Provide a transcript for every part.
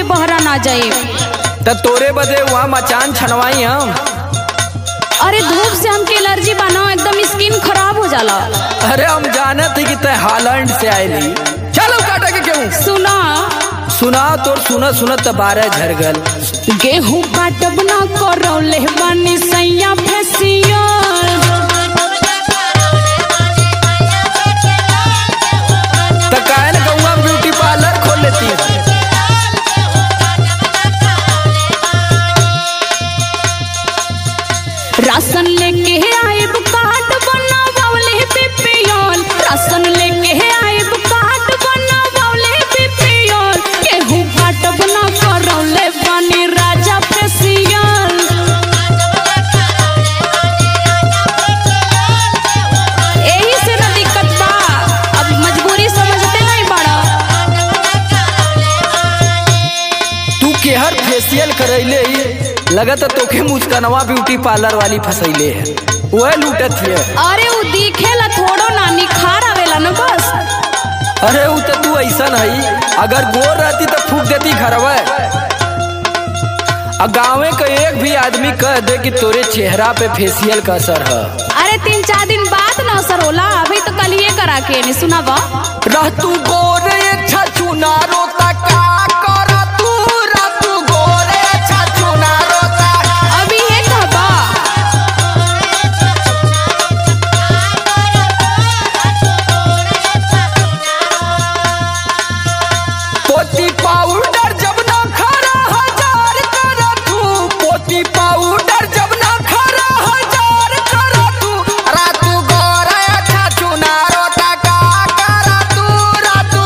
बहरा ना जाए त तोरे बदे वहाँ मचान छनवाई हम अरे धूप से हमके एलर्जी बना एकदम स्किन खराब हो जाला अरे हम जाने थे कि तय हालैंड से आयली चलो काटा के क्यों सुना सुना तोर सुनत सुनत त बारह झर गल गेहूं काटब ना करौले बानी सैया फेसियल त काहे न गौआ ब्यूटी पार्लर खोल लेती राशन लेके आइब कार्ड बनावले बीपीएल राशन लेके आइब कार्ड बनावले बीपीएल गेहूं काटब ना करौले बानी राजा फेसियल एही से ना दिक्कत बा अब मजबूरी समझते नहीं बड़ा तू केहर फेशियल करैले ही लगत है तोखे मुस्कनवा ब्यूटी पार्लर वाली फसैले है वह लूटत है अरे उ दिखेला थोड़ो ना निखार आवेला ना बस अरे वो तो तू ऐसा नहीं अगर गोर रहती तो फूक देती घरवा आ गाँवे का एक भी आदमी कह दे कि तोरे चेहरा पे फेशियल का असर है अरे तीन चार दिन बाद ना असर होला अभी तो कल ये करा के नहीं सुना बा रह तू गोरे छछु नारो ता का कर तू रह तू गोरे छछु नारो ता अभी ये कहबा पोती पाउडर जब ना खरा हजार कर तू पोती पाउडर जब ना खरा हजार कर तू रा तू गोरे छछु नारो ता का कर तू रा तू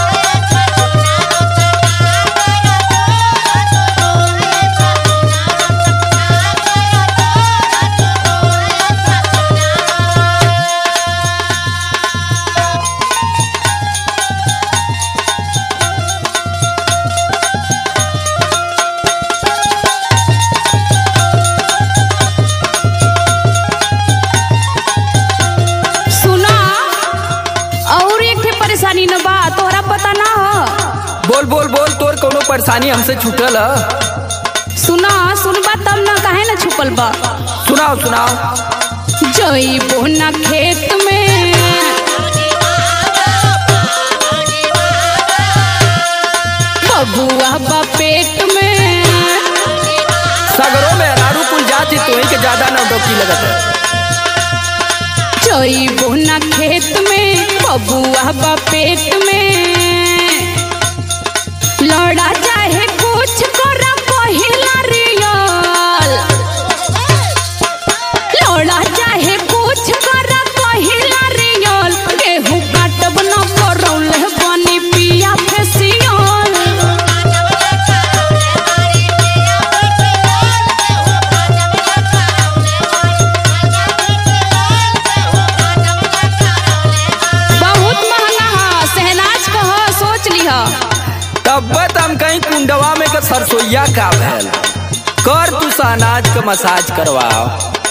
सुना और एक ठे परेशानी न बा तोहरा पता ना हो बोल बोल बोल तोर कोनो परेशानी हमसे छूटल है सुना सुनबा तब ना काहे ना छुपल बा सुनाओ सुनाओ जइबो ना खेत में बबुआ बा पेट में सागरों में अनारू कुल जाति तो ही के ज्यादा नौटंकी लगत है जइबो ना खेत में बबुआ बा पेट में लड़ा चाहे कुछ कर पहिला रियल लड़ा चाहे कुछ कर पहिला रियल गेहूं काटब ना करौले बनी पिया फेसियल बहुत महंगा है सहनाज कह सोच लिह तब हम कहीं कुंडवा में का सरसोईया का भैल कर तू अनाज का मसाज करवाओ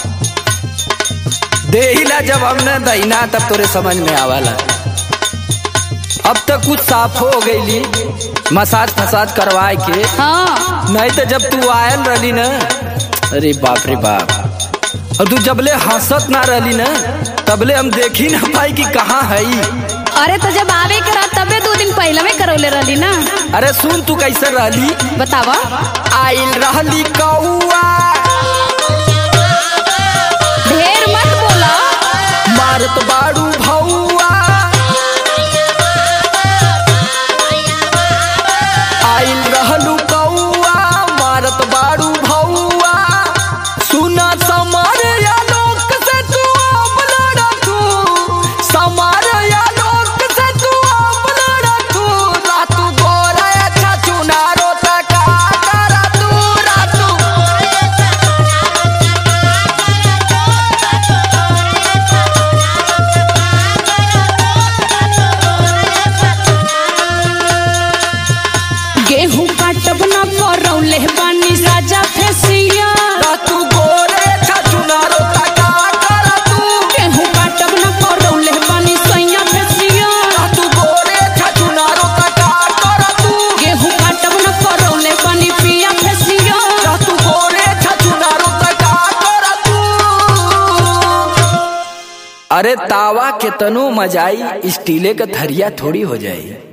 देहिला जब हमने दहीना तब तोरे समझ में आवला अब तक कुछ साफ हो गईली मसाज फसाज करवाए के हाँ नहीं तो जब तू आयल रही ना अरे बाप रे बाप और तू जबले हंसत ना रही ना तबले हम देखी ना पाई कि कहाँ है अरे तो जब आवे करा तबे दो दिन पहले में करौले रहली ना अरे सुन तू कैसे रहली बतावा आइल रहली कौआ ढेर मत बोला मारत बाड़ू भौआ आइल रहलू कौआ मारत बाड़ू भौआ सुना समार या लोक से तू अब लड़ा तू समार या लोक से तू अब लड़ा तू रातू गोरा अच्छा चुनारो तका करा तू रातू अरे तावा के तनु मजाई स्टीले का थरिया थोड़ी हो जाई